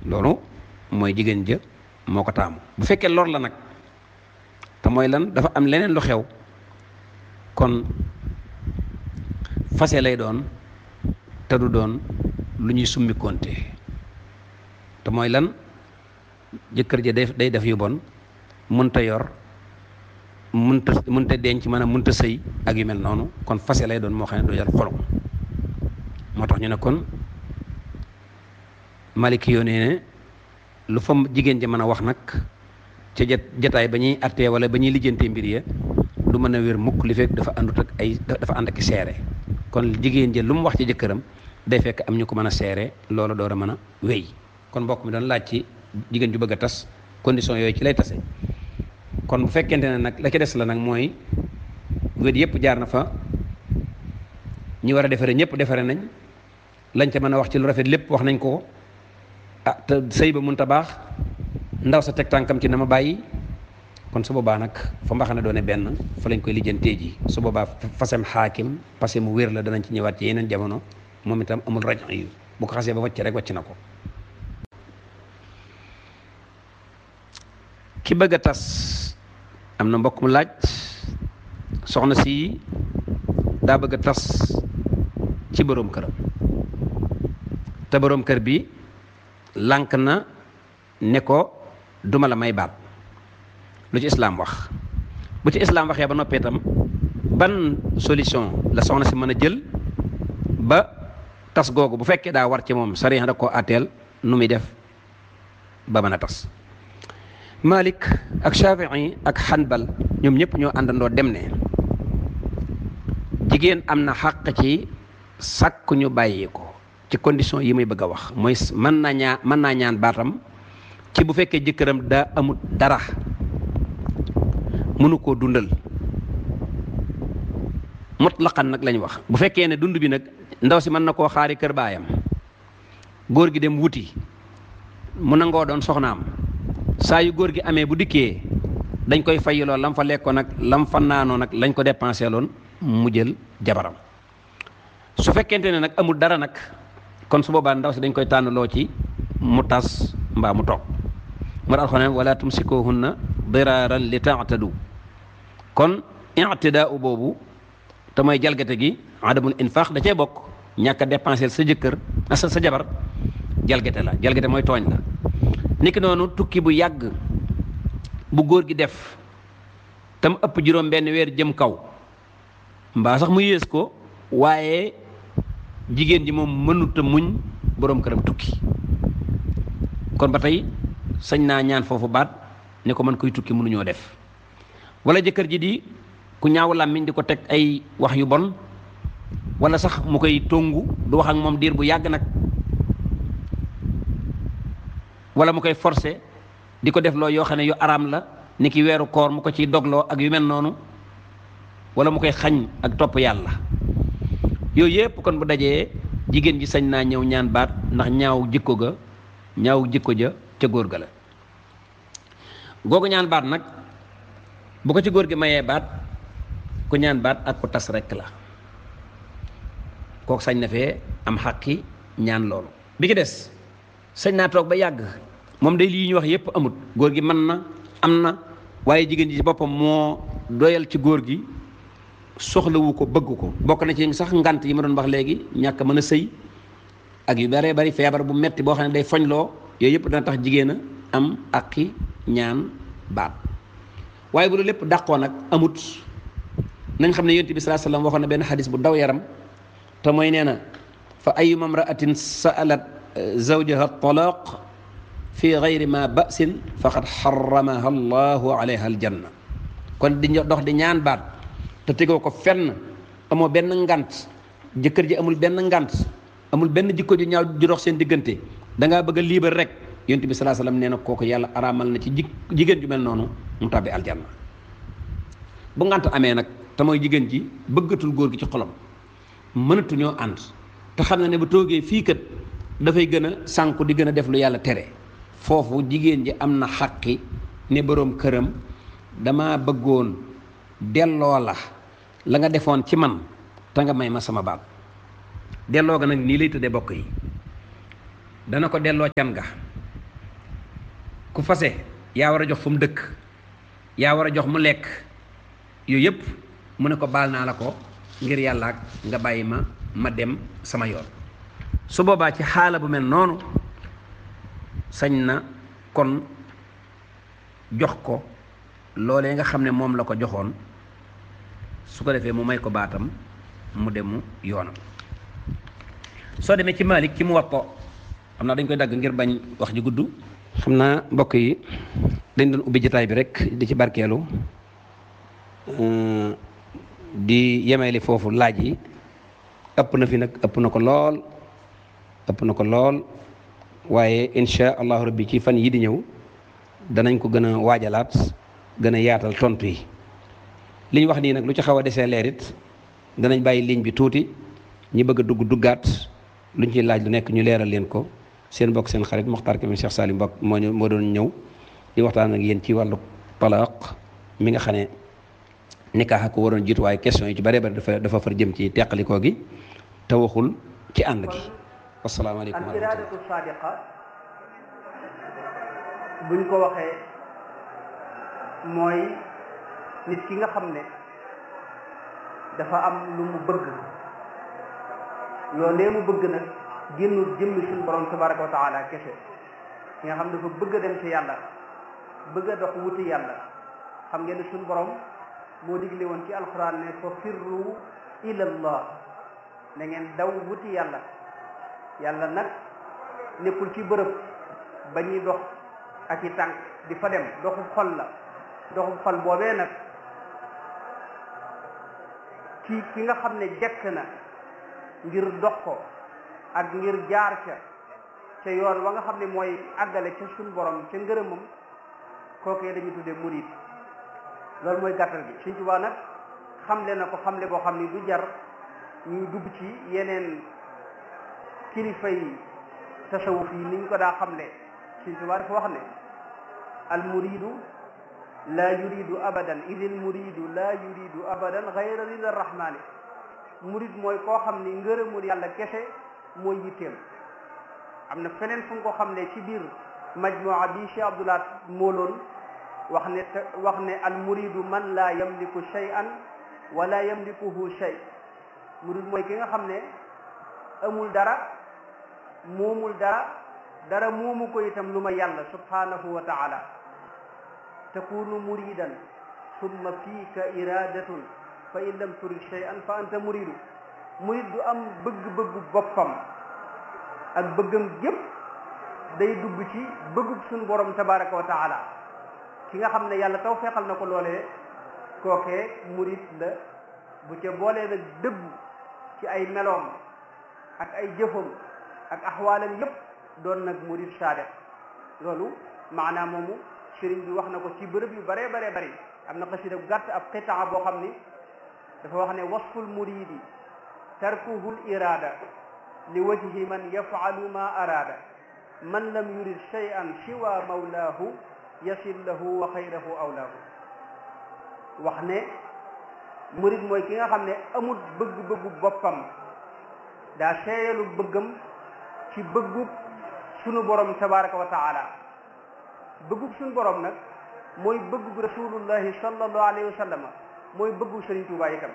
loolu mooy jigéen ja moo ko taamu bu fekkee lor la nag te mooy lan dafa am leneen lu xew kon fase lay doon te du doon lu ñuy summi konte te mooy lan jëkkër ja day day def yu bon mënta yor mënta mënta denc maanaam mënta sëy ak yu mel noonu kon fase lay doon moo xam ne du jar xolom moo tax ñu ne kon maliki yoo nee ne lu fa jigéen ja mën a wax nag ca jat jataay ba ñuy attee wala ba ñuy lijjantee mbir ya du mën a wér mukk li fekk dafa àndut ak ay dafa ànd ak seere kon jigéen ja lu mu wax ci jëkkëram day fekk am ñu ko mën a seere loolu door a mën a wéy kon mbokk mi doon laaj ci jigéen ju bëgg a tas condition yooyu ci lay tase kon bu fekkente ne nag la ca des la nag mooy wét yëpp jaar na fa ñi war a defare ñëpp defare nañ lañ ca mën a wax ci lu rafet lépp wax nañ ko ah te sëy ba mënta baax ndaw sa teg tànkam ci na ma bàyyi kon su boobaa nag fa mbaxane doone benn fa lañ koy lijjantee ji su boobaa fasem xaakim parce que mu wér la danañ ci ñëwaat ci yeneen jamono moom itam amul rajo yu bu ko xasee ba wàcc rek wàcc na ko ki bëgg a tas am na mbokk mu laaj soxna si daa bëgg a tas ci boroom këram te boroom kër bi lànk na ne ko duma la may baat lu ci islaam wax bu ci islaam waxee ba noppee itam ban solution la soxna si mën a jël ba tas googu bu fekkee daa war ci moom sariya da koo àtteel nu muy def ba mën a tas Malik ak Shafii ak Hanbal ñoom ñëpp ñoo àndandoo dem ne jigéen am na xàq ci sàkk ñu bàyyi ko ci condition yi muy bëgg a wax mooy mën naa ñaa mën naa ñaan baatam ci bu fekkee jëkkëram daa amut dara mënu koo dundal mutlaqan nag lañ wax bu fekkee ne dund bi nag ndaw si mën na koo xaari kër baayam góor gi dem wuti mu nangoo doon soxnaam saa yu góor gi amee bu dikkee dañ koy fayiloo lam fa lekkoon nag lam fa naanoo nag lañ ko dépensé loon mu jël jabaram su fekkente ne nag amul dara nag kon su boobaa ndaw si dañ koy tànnaloo ci mu tas mbaa mu toog mu daal xone wala tumsikuhunna diraaran li taatadu kon ictidaa boobu te mooy jalgate gi adamul infaq da cee bokk ñàkk a dépensé sa jëkkër sa sa jabar jalgate la jalgate mooy tooñ la niki noonu tukki bu yàgg bu góor gi def tam ëpp juróom benn weer jëm kaw mbaa sax mu yées ko waaye jigéen ji moom mënuta muñ boroom këram tukki kon ba tey sañ naa ñaan foofu baat ne ko man koy tukki mënuñoo def wala jëkkër ji di ku ñaaw làmmiñ di ko teg ay wax yu bon wala sax mu koy tongu du wax ak moom diir bu yàgg nag wala mu koy forcé di ko def loo yoo xam ne yu araam la ni ki weeru koor mu ko ciy dogloo ak yu mel noonu wala mu koy xañ ak topp yàlla yooyu yëpp kon bu dajee jigéen ji sañ naa ñëw ñaan baat ndax ñaaw jikko ga ñaaw jikko ja ca góor ga la googu ñaan baat nag bu ko ci góor gi mayee baat ku ñaan baat ak ku tas rekk la kooku sañ na fee am xaqi ñaan loolu bi ki des sañ naa toog ba yàgg moom day lii ñu wax yépp amut góor gi mën na am na waaye jigéen ji ci boppam moo doyal ci góor gi soxlawu ko bëgg ko bokk na ci sax ngant yi ma doon wax léegi ñàkk mën a sëy ak yu baree bari feebar bu metti boo xam ne day foñloo yooyu yëpp dana tax jigéen a am aqi ñaan baat waaye bu lu lépp dàqoo nag amut nañ xam ne yonent bi sallallahu alayhi wasallam waxoon na benn xadis bu daw yaram te mooy nee na fa ayuma mraatin sa'alat zawjaha talaq fi gayri ma ba'sin faqad xaramaha allahu alayha aljanna kon di dox di ñaan baat te tegoo ko fenn amoo benn ngant jëkkër ji amul benn ngant amul benn jikko ju ñaaw ju dox seen diggante da ngaa bëgg a liibar rek yonent bi salaa salaam nee na kooku yàlla araamal na ci ji jigéen ju mel noonu mu tàbbi aljanna bu ngant amee nag te mooy jigéen ji bëggatul góor gi ci xolam mënatuñoo ànd te xam na ne bu toogee fii kat dafay gën a sànku di gën a def lu yàlla tere foofu jigéen ji am na xaqi ne boroom këram dama bëggoon delloo la la nga defoon ci man te nga may ma sama baat delloo ga nag nii lay tëddee bokk yi dana ko delloo can ga ku fase yaa war a jox fu mu dëkk yaa war a jox mu lekk yooyu yëpp mu ne ko baal naa la ko ngir yàlla ak nga bàyyi ma ma dem sama yoon su boobaa ci xaala bu mel noonu sañ na kon jox ko loolee nga xam ne moom la ko joxoon su ko defee mu may ko baatam mu demu yoonam soo demee ci Malik ci mu wappo xam naa dañ koy dagg ngir bañ wax ji gudd xam naa mbokk yi dañ doon ubbi jotaay bi rek di ci barkeelu di yemeeli foofu laaj yi ëpp na fi nag ëpp na ko lool ëpp na ko lool waaye insha allahu rabbi ci fan yi di ñëw danañ ko gën a waajalaat gën a yaatal tontu yi li ñu wax nii nag lu ci xaw a desee leerit danañ bàyyi ligne bi tuuti ñi bëgg a dugg duggaat luñ ciy laaj lu nekk ñu leeral leen ko seen mbokk seen xarit Mokhtar Kébé Cheikh Salim Mbokk moo ñu moo doon ñëw di waxtaan ak yéen ci wàllu talaaq mi nga xam ne nikaax ko waroon jiitu waaye question yi ci bare bare dafa dafa far jëm ci teqalikoo gi te waxul ci ànd gi wasalaamaaleykum al iradatu sadiqa buñ ko waxee mooy nit ki nga xam ne dafa am lu mu bëgg loolee mu bëgg nag génnul jëmmi suñu borom tabaraka wa taala kese ki nga xam dafa bëgg a dem ci yàlla bëgg a dox wuti yàlla xam ngeen ne suñu borom moo digle woon ci alquran ne fa firru ila allah na ngeen daw wuti yàlla yàlla nag nekkul ci bërëb ba ñuy dox ak i tànk di fa dem doxub xol la doxub xol boobee nag ci ki nga xam ne jekk na ngir dox ko ak ngir jaar ca ca yoon wa nga xam ne mooy àggale ca suñ borom ca ngërëmam kookee dañuy tuddee murid loolu mooy gàttal gi Sëñ Tuubaa nag xamle na ko xamle boo xam ni du jar ñuy dugg ci yeneen kilifa yi tasawuf yi niñ ko daa xamle Sëñ Tuubaa dafa wax ne al muridu laa yuridu abadan idil muridu laa yuridu abadan gayra rida rahmani murid mooy koo xam ni ngërëmul yàlla kese mooy yitteem am na feneen fu nga ko xam ne ci biir majmuwa bi Cheikh Abdoulaat mooloon wax ne wax ne al muridu man laa yamliku shay'an wala yamlikuhu shay murid mooy ki nga xam ne amul dara moomul dara dara moomu ko itam lu ma yàlla subhanahu wa taala takunu muridan summa fiika iradatun fa in lam turid shay'an fa anta muridu murid du am bëgg-bëggu boppam ak bëggam gépp day dugg ci bëggub suñu borom tabaraka wa taala ki nga xam ne yàlla taw feexal na ko loolee kookee murid la bu ca boolee nag dëbb ci ay meloom ak ay jëfam ak axwaalam yépp doon nag murid saadiq loolu maanaam moomu sëriñ bi wax na ko ci bërëb yu bare bare bari am na xasida bu gàtt ab qitaa boo xam ni dafa wax ne wasful muridi tarkuhu l irada li wajhi man yafalu ma araada man lam yurid shay'an siwa mawlaahu yasil lahu wa xayrahu awlaahu wax ne murid mooy ki nga xam ne amul bëgg-bëggu boppam daa seeyalu bëggam ci bëggub sunu borom tabaraka wa taala bëggub sunu borom nag mooy bëggub rasulullahi sallallahu alayhi wa sallam mooy bëggub Sëriñ Tuubaa itam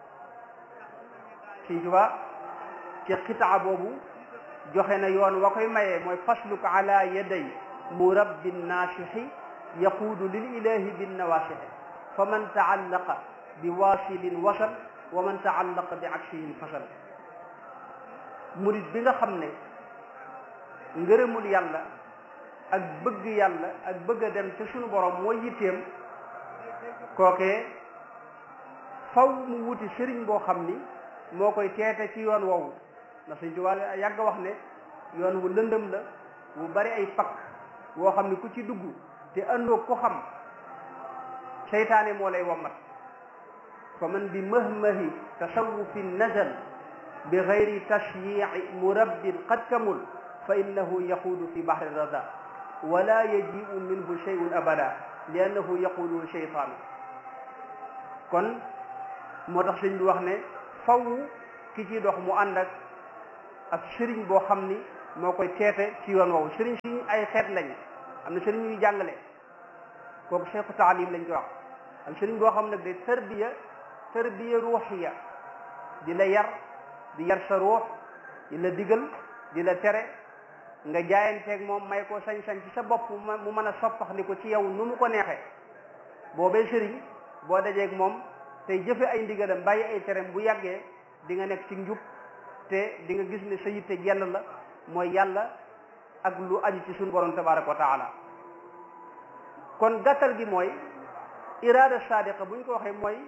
Sëriñ Tuubaa ci xitaa boobu joxe na yoon wa koy mayee mooy fasluk ala yaday murabbin naasixi yaquudu lil ilahi bin nawaasixi fa man taallaqa bi waasilin wasal wa man taallaqa bi aksihin fasal murid bi nga xam ne ngërëmul yàlla ak bëgg yàlla ak bëgg a dem ci sunu borom mooy yitteem kookee faw mu wuti sëriñ boo xam ni moo koy teete ci yoon woowu ndax Sëñ Tuubaa yàgg wax ne yoon wu lëndëm la wu bari ay pakk woo xam ni ku ci dugg te àndoo ko xam seytaane moo lay wommat fa man bi mahmahi tasawufin nazal bi gayri tashyici murabbin qad kamul fa innahu yaquudu fi bahri rada wala yajiu minhu shay'un abada li annahu yaquudu sheytaanu kon moo tax sëñ bi wax ne faw ki ci dox mu ànd ak ak sëriñ boo xam ni moo koy teete ci yoon woowu sëriñ si ay xeet lañ am na sëriñ ñuy jàngale kooku cheikhu taalim lañ koy wax am sëriñ boo xam nag de tarbiya tarbiya ruuxiya di la yar di yar sa ruux di la digal di la tere nga jaayanteeg moom may ko sañ-sañ ci sa bopp mu mën a soppax ni ko ci yow nu mu ko neexee boobee sëriñ boo dajeeg moom tey jëfe ay ndigalam bàyyi ay terem bu yàggee di nga nekk ci njub te di nga gis ne sa yitte jell la mooy yàlla ak lu aju ci suñu borom tabaraka wa taala kon gàttal gi mooy iraada sadiqa bu ñu ko waxee mooy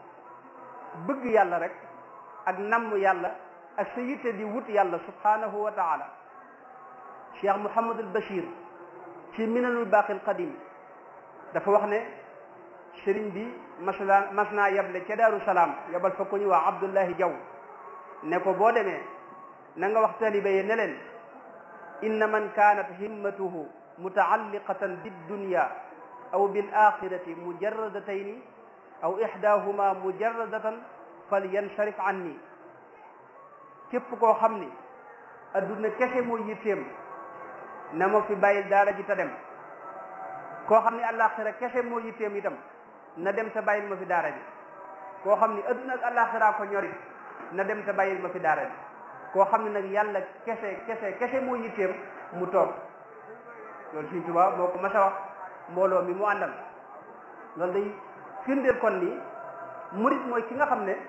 bëgg yàlla rek ak namm yàlla ak sa yitte di wut yàlla subhanahu wa taala cheikh Mouhamad al Bachir ci minanul baaqi al qadim dafa wax ne sëriñ bi masla mas naa yable ca daaru salaam yabal fa ko ñu waa Abdullahi Jaw ne ko boo demee na nga wax talibe yi ne leen inna man kaanat himmatuhu mutaalliqatan biddunya aw bil axirati mujarradatayni aw ixdaahuma mujarradatan falyansarif anni képp koo xam ni adduna kese mooy yitteem na ma fi bàyyil daara ji ta dem koo xam ni àllaaxira kese moo yitteem itam na dem te bàyyil ma fi daara ji koo xam ni adduna ak àllaaxira ko ñorit na dem te bàyyil ma fi daara ji koo xam ne nag yàlla kese kese kese moo yitteem mu toog loolu Sëriñ Tuubaa moo ko mas a wax mbooloo mi mu àndal loolu day firndeel kon ni murit mooy ki nga xam ne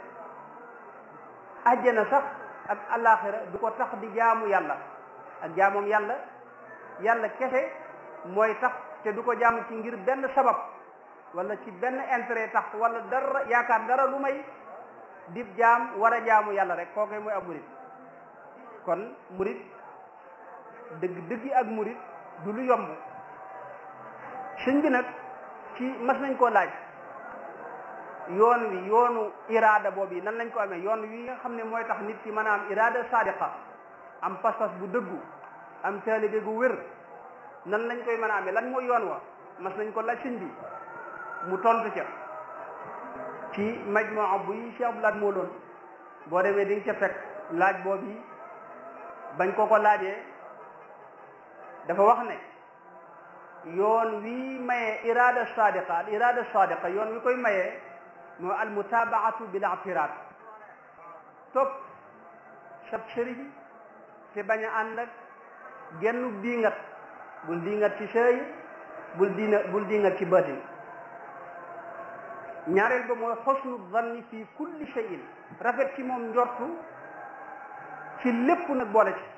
àjjana sax ak àllaaxira du ko tax di jaamu yàlla ak jaamoom yàlla yàlla kese mooy tax te du ko jaamu ci ngir benn sabab wala ci benn intérêt tax wala dara yaakaar dara lu may dib jaam war a jaamu yàlla rek kookoy mooy ab murit kon murit dëgg dëggi ak murit du lu yomb sëñ bi nag ci mas nañ koo laaj yoon wi yoonu iraada boobu yi nan lañ ko amee yoon wi nga xam ne mooy tax nit ki mën a am iraada sadiqa am pas-pas bu dëggu am taalibe gu wér nan lañ koy mën a amee lan mooy yoon wa mas nañ ko laaj sëñ bi mu tontu ca ci majmua bu yi Cheikh Abdoulaat moo loon boo demee di nga ca fekk laaj boobu yi bañ ko ko laajee dafa wax ne yoon wi mayee iraada sadiqa al iraada sadiqa yoon wi koy mayee moo al mutabaatu bil i'tiraad topp sab sëriñ te bañ a ànd ak genn diingat bul diingat ci sëy bul diina bul diingat ci baatin ñaareel ba mooy xosnu zanni fi kulli shay'in rafet ci moom njortu ci lépp nag boole ci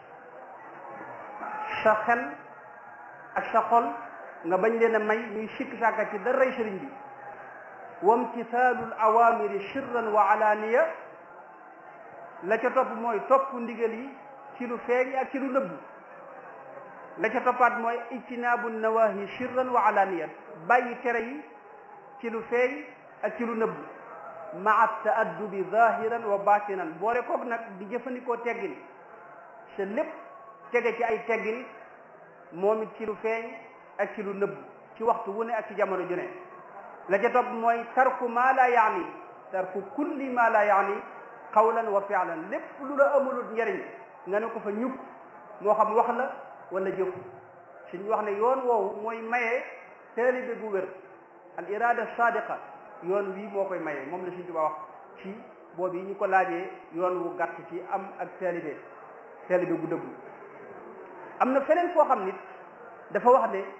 sa xel ak sa xol nga bañ leen a may ñuy sikk sàkka ci daray sëriñ bi wamtisaalul awamiri sirran wa alaaniya la ca topp mooy topp ndigal yi ci lu feeñ ak ci lu nëbbu la ca toppaat mooy ijtinaabu nawahi sirran wa alaaniya bàyyi tere yi ci lu feeñ ak ci lu nëbbu maa taaddubi zahiran wa batinan boole koog nag di jëfandikoo teggin sa lépp tege ci ay teggin moom it ci lu feeñ ak ci lu nëbbu ci waxtu wu ne ak ci jamono ju ne la ca topp mooy tarku maa la yaani tarku kulli maa la yaani qawlan wa fi'lan lépp lu la amulul njariñ nga ne ko fa ñukk moo xam wax la wala jëf suñ wax ne yoon woowu mooy maye taalibe gu wér al irada sadiqa yoon wii moo koy maye moom la suñ tuba wax ci boobu yi ñu ko laajee yoon wu gàtt ci am ak taalibe taalibe gu dëggu am na feneen foo xam nit dafa wax ne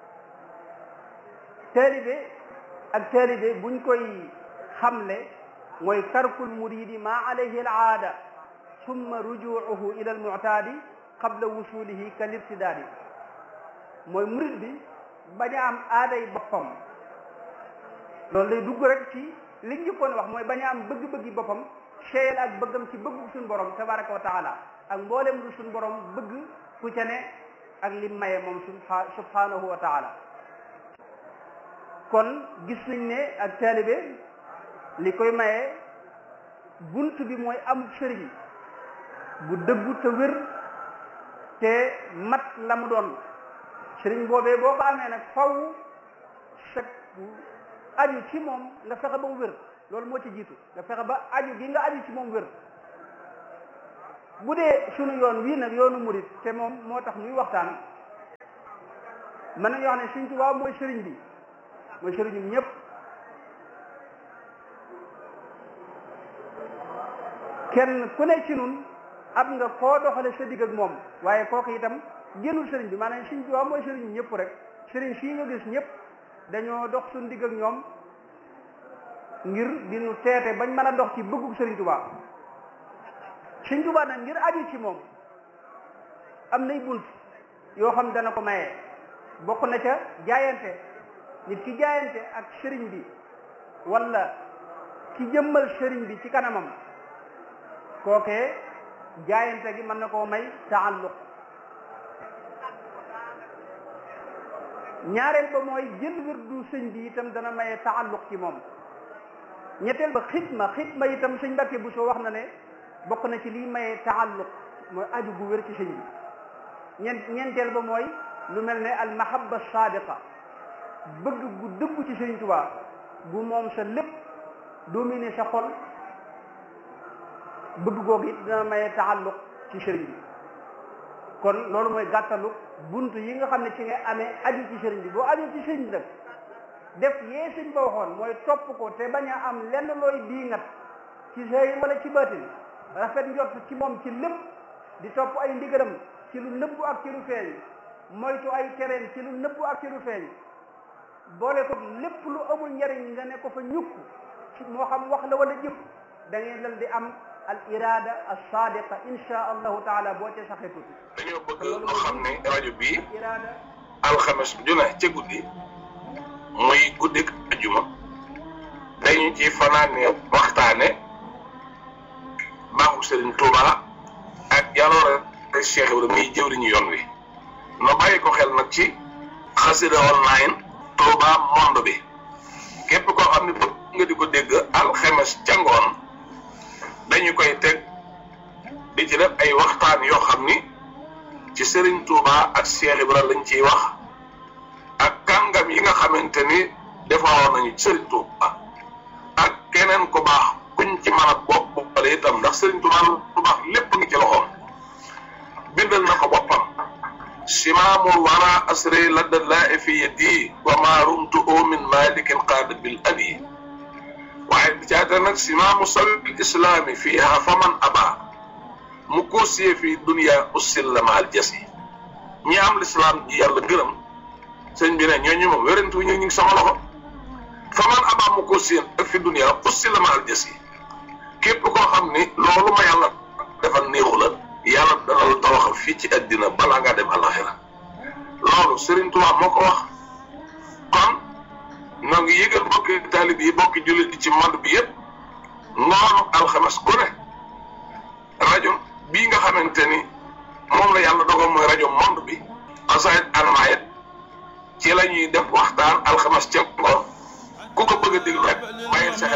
taalibe ak taalibe buñ koy xamle mooy tarkul muridi ma alayhi al aada summa rujuuhu ila al mu'taadi qabla wusulihi kal irtidaadi mooy murid bi bañ a am aaday boppam loolu day dugg rek ci liñ njëkkoon wax mooy bañ a am bëgg-bëggi boppam seeyal ak bëggam ci bëggu suñu borom tabaraka wa taala ak mboolem lu suñu borom bëgg ku ca ne ak lim maye moom subhanahu wa taala kon gis nañ ne ak taalibe li koy maye bunt bi mooy am sëriñ bu dëggu te wér te mat la mu doon sëriñ boobee boo ko amee nag faw sa aju ci moom nga fexe ba mu wér loolu moo ci jiitu nga fexe ba aju gi nga aju ci moom wér bu dee sunu yoon wii nag yoonu murit te moom moo tax ñuy waxtaan mën nañu wax ne Sëriñ Tuubaa mooy sëriñ bi mooy sëriñum ñëpp kenn ku ne ci nun am nga koo doxale sa digg ak moom waaye kooku itam génnul sëriñ bi maanaam Sëriñ Tuubaa mooy sëriñum ñëpp rek sëriñ fii nga gis ñëpp dañoo dox suñ digg ak ñoom ngir di nu teete bañ mën a dox ci bëggug Sëriñ Tuubaa Sëriñ Tuubaa nag ngir aju ci moom am nay bunt yoo xam dana ko maye bokk na ca jaayante nit ki jaayante ak sëriñ bi wala ki jëmmal sëriñ bi ci kanamam kookee jaayante gi mën na koo may taalluq ñaareel ba mooy jël wirdu sëñ bi itam dana maye taalluq ci moom ñetteel ba xitma xitma itam sëñ Mbàkke bu soo wax na ne bokk na ci liy maye taalluq mooy aju gu wér ci sëñ bi ñeent ñeenteel ba mooy lu mel ne al mahabba sadiqa bëgg gu dëggu ci Sëriñ Tuubaa gu moom sa lépp dominer sa xol bëgg googu it dina maye taalluq ci sëriñ bi kon loolu mooy gàttalu bunt yi nga xam ne ci nga amee aju ci sëriñ bi boo aju ci sëriñ bi nag def yee sëñ ba waxoon mooy topp ko te bañ a am lenn looy diingat ci sëriñ wala ci baatin rafet njort ci moom ci lépp di topp ay ndigalam ci lu nëbbu ak ci lu feeñ moytu ay tereen ci lu nëbbu ak ci lu feeñ boole ko lépp lu amul njariñ nga ne ko fa ñukk ci moo xam wax la wala jëf da ngay dal di am al irada al sadiqa insha allahu taala boo ca saxee tuuti dañoo bëgg ñu xam ne rajo bii al irada alxames ju ne ca guddi muy guddik ajuma dañu ci fanaane waxtaane baaxu Serigne Touba ak jaloore Cheikh Ibrahima muy jëwriñu yoon wi no bàyyi ko xel nag ci xasida online Touba monde bi képp koo xam ne bëgg nga di ko dégg alxames ca ngoon dañu koy teg di ci def ay waxtaan yoo xam ni ci Serigne Touba ak Cheikh Ibrahima lañ ciy wax ak kàngam yi nga xamante ni defaroon nañu ci Serigne Touba ak keneen ku baax kuñ ci mën a bopp boppale itam ndax Serigne Touba lu baax lépp ngi ci loxoom bindal na ko boppam simaamul wara asri ladda laa fi yadi wa ma rumtu min malikin qaada bil abi waaye bi caata nag simaamu sabil islaami fiiha faman aba mu koosiyee fii dunia ussil la maal jasi ñi am lislaam ji yàlla gërëm sëñ bi ne ñooñu moom wérantu ñu ngi sama loxo faman aba mu koosiyee ak fi dunia ussil la maal jasi képp koo xam ni loolu ma yàlla defal néexu la yàlla dana la tawaxal fii ci àddina balaa ngaa dem alaxira loolu Serigne Touba moo ko wax kon noo ngi yëgal bokki taalib yi bokki jullit yi ci monde bi yëpp ngoonu alxames ku ne rajo bii nga xamante ni moom la yàlla dogal mooy rajo monde bi xasaayit almaayit ci la ñuy def waxtaan alxames ca ngoon ku ko bëgg a déglu rek bàyyil sa xel